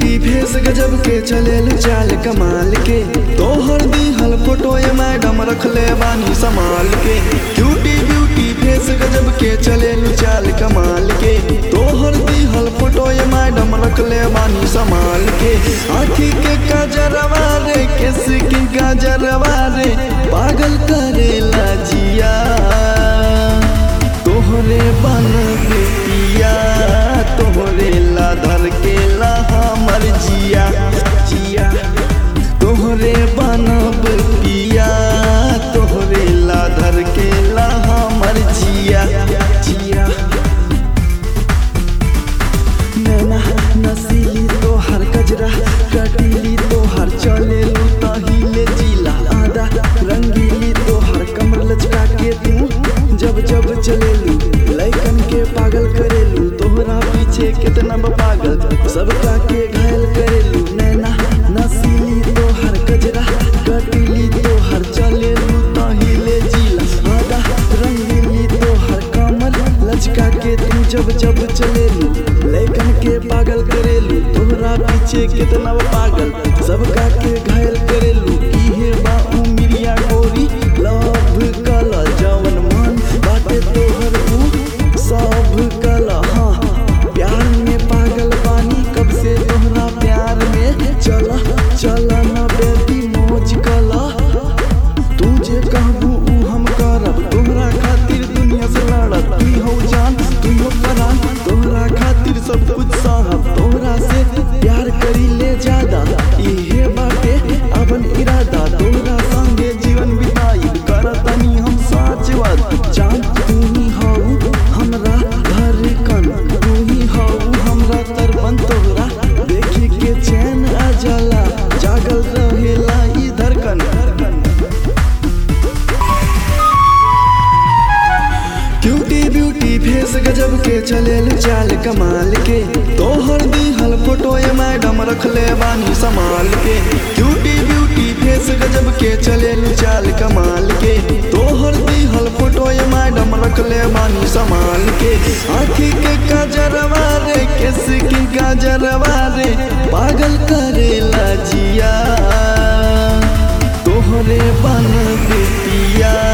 beauty face गजब के चलेल चाल कमाल के तोहर दिहल फोटो ये मैडम रखले बानी संभाल के क्यूटी ब्यूटी फेस गजब के चलेल चाल कमाल के तोहर दिहल फोटो ये मैडम रखले बानी संभाल के आँखी के गजरवा रे केस की गजरवा रे पागल करेला जिया तोहरे बन बेटिया तोहरे ला धर के ला हमर जिया जिया तोहरे बनब पिया तोहरे ला धर के ला हमर जिया जिया नैना नसीली तोहर गजरा कटीली तोहर चले तहिले जिला आदा रंगीली तोहर कमर लचका के तू जब जब चलेलू लैकन के पागल करेलू तोहरा पीछे कितना बा पागल सबका के घायल करेलू नैना नसीली तोहर गजरा कटीली तोहर चलेलू तहिले जिला आदा रंगीली तोहर कमर लचका के तू जब जब चलेलू लैकन के पागल करेलू तोहरा पीछे कितना बा पागल सबका के घायल करेलू इहे बा उमिरिया गोरी लव कला जवन मन बाटे तोहर ऊ सब कला हाँ प्यार में पागल बानी कब से तोहरा प्यार में चला चला ना बेटी मौज कला तू जे कहबू ऊ हम करब तोहरा खातिर दुनिया से लड़ब तू हो जान तू हो परान तोहरा खातिर सब कुछ सहब तोहरा से प्यार करी ले ज्यादा इहे बाटे अपन इरादा तोहरा संगे जीवन बिताई करतनी हम साच बात जान तू ही हऊ हमरा धड़कन तू ही हऊ हमरा तरपन तोहरा देखी के चैन आ जाला जागल रहेला ई धड़कन क्यूटी ब्यूटी फेस गजब के चलेल चाल कमाल के तोहर दिहल फोटो ये मैडम रखले बानी संभाल के क्यूटी ब्यूटी फेस गजब के चलेल चाल कमाल के तोहर दिहल फोटो ये मैडम रखले बानी संभाल के आँखी के गजरवा रे केस की गजरवा रे पागल करेला जिया तोहरे बन बेटिया